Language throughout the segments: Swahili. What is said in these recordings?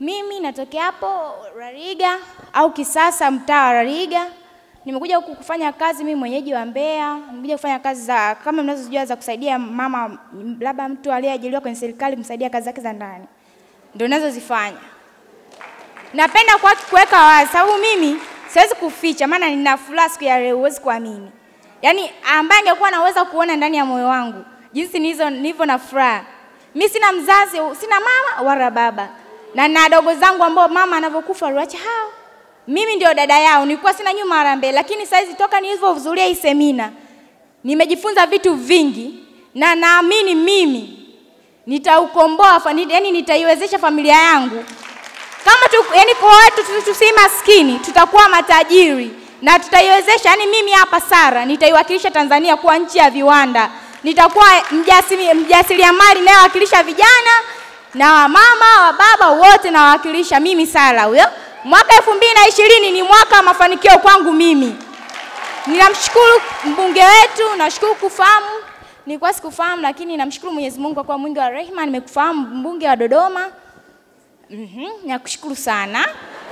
Mimi natokea hapo Rariga au Kisasa, mtaa wa Rariga. Nimekuja huku kufanya kazi, mimi mwenyeji wa Mbeya. Nimekuja kufanya kazi za kama mnazojua za kusaidia mama, labda mtu aliyeajiriwa kwenye serikali kumsaidia kazi zake za ndani, ndio ninazozifanya. Napenda kwa kuweka wazi, sababu mimi siwezi kuficha, maana nina furaha siku ya leo, huwezi kuamini. Yaani ambaye angekuwa anaweza kuona ndani ya moyo wangu jinsi nilizo nilivyo na furaha. Mimi sina mzazi, sina mama wala baba, na na dogo zangu ambao mama anavyokufa aliwacha hao. Mimi ndio dada yao, nilikuwa sina nyuma wala mbele, lakini saizi toka nilivyohudhuria hii semina nimejifunza vitu vingi, na naamini mimi nitaukomboa, yani nitaiwezesha familia yangu kama tu, yani kwa watu tusi maskini, tutakuwa matajiri na tutaiwezesha. Yani mimi hapa Sara nitaiwakilisha Tanzania kuwa nchi ya viwanda, nitakuwa mjasiri, mjasiriamali nayewakilisha vijana na wamama wa baba wote nawakilisha mimi Sara huyo. Mwaka elfu mbili na ishirini ni mwaka wa mafanikio kwangu mimi. Ninamshukuru mbunge wetu, nashukuru kufahamu, nilikuwa sikufahamu, lakini namshukuru Mwenyezi Mungu kwa kuwa mwingi wa rehema, nimekufahamu mbunge wa Dodoma. Mhm, nakushukuru sana.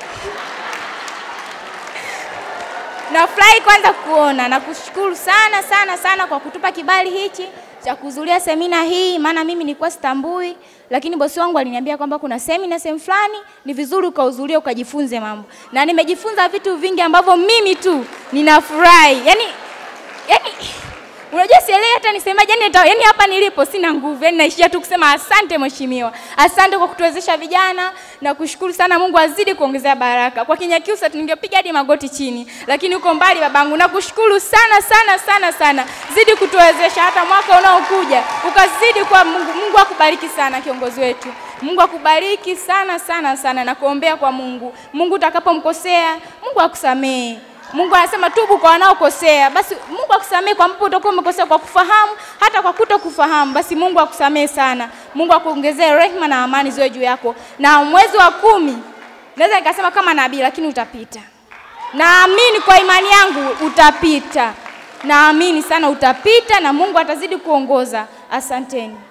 Nafurahi kwanza kuona, nakushukuru sana sana sana kwa kutupa kibali hichi cha kuhudhuria semina hii, maana mimi nilikuwa sitambui, lakini bosi wangu aliniambia kwamba kuna semina sehemu fulani, ni vizuri ukahudhuria ukajifunze mambo, na nimejifunza vitu vingi ambavyo mimi tu ninafurahi. Yani, yani Unajua sielewi hata nisemaje, yani, yani hapa nilipo sina nguvu, yani naishia tu kusema asante mheshimiwa, asante kwa kutuwezesha vijana na kushukuru sana. Mungu azidi kuongezea baraka. Kwa Kinyakyusa ningepiga hadi magoti chini, lakini uko mbali babangu, nakushukuru sana sana sana sana, zidi kutuwezesha hata mwaka unaokuja ukazidi kwa Mungu. Mungu akubariki sana kiongozi wetu, Mungu akubariki sana sana sana, na kuombea kwa Mungu. Mungu utakapomkosea Mungu akusamehe. Mungu anasema tubu kwa wanaokosea, basi Mungu akusamehe kwa mpo utakuwa umekosea kwa kufahamu, hata kwa kuto kufahamu, basi Mungu akusamehe sana. Mungu akuongezee rehema na amani ziwe juu yako, na mwezi wa kumi naweza nikasema kama nabii, lakini utapita. Naamini kwa imani yangu utapita, naamini sana utapita, na Mungu atazidi kuongoza. Asanteni.